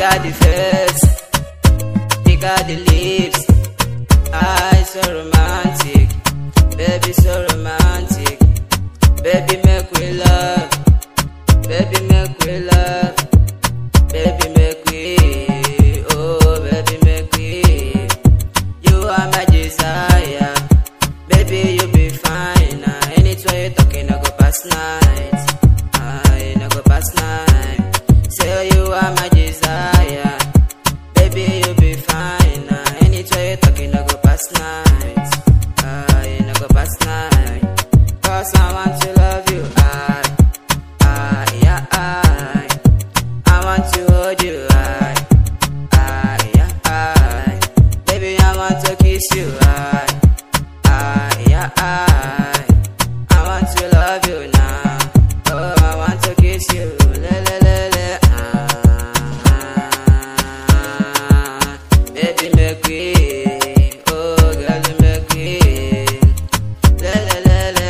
got the face, they got the lips. Eyes so romantic, baby so romantic. Baby make we love, baby make we love, baby make we, oh baby make we. You are my desire, baby you be fine. Nah. Anytime you talking, I go past night. I no go past night. Say you are my desire, baby you be fine. Nah. Anytime you talking, I go past night. I no go past night. Cause I want to love you. I, I, yeah, I. I want to hold you. I, I, yeah, I. Baby, I want to kiss you. I, I, yeah, I. I want to love you now. Oh, I want to kiss you. Le, le, le, le. Ah. Baby, make we. Oh, girl, make we. Le, le, le, le.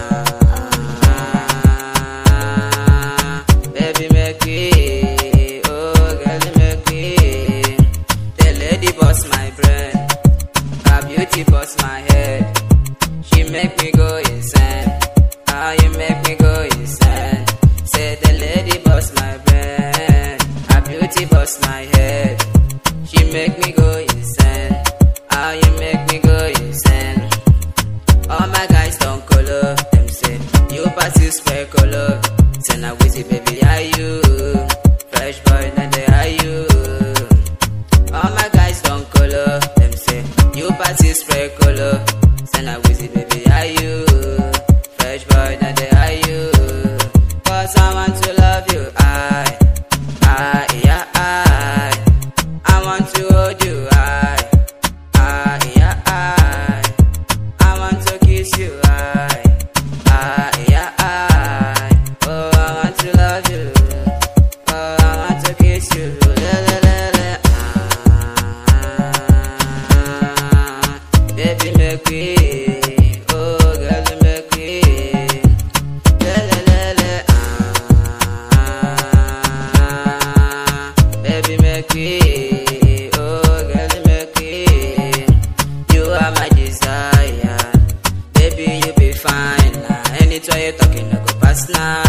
Ah. Baby, make we. Oh, girl, make we. The lady boss my brain. Her beauty boss my head. She make me go insane. Ah, you make me go insane. Say the lady boss my brain. Her beauty boss my head. She make me go insane. Ah, you make me go insane. All my guys don't color. Them say you pass you square color. Say now wizzy baby, are you? Fresh boy, now they are you. All my guys don't color. Them say you pass you square color. Say now wizzy baby, are you? Fresh boy, now they are you. Cause I want to love you. I, I, yeah, I. I want to hold you. I, I, yeah, I. I want to kiss you. I, I, yeah, I. Oh, I want to love you. Oh, I want to kiss you. Le, le, le, le. Ah, baby, make we. Oh, girl, make we. Le, le, le, le. Ah, baby, make we. Oh, girl, make we. You are my desire. Baby, you be fine. Nah. Anytime you talking, I go past now.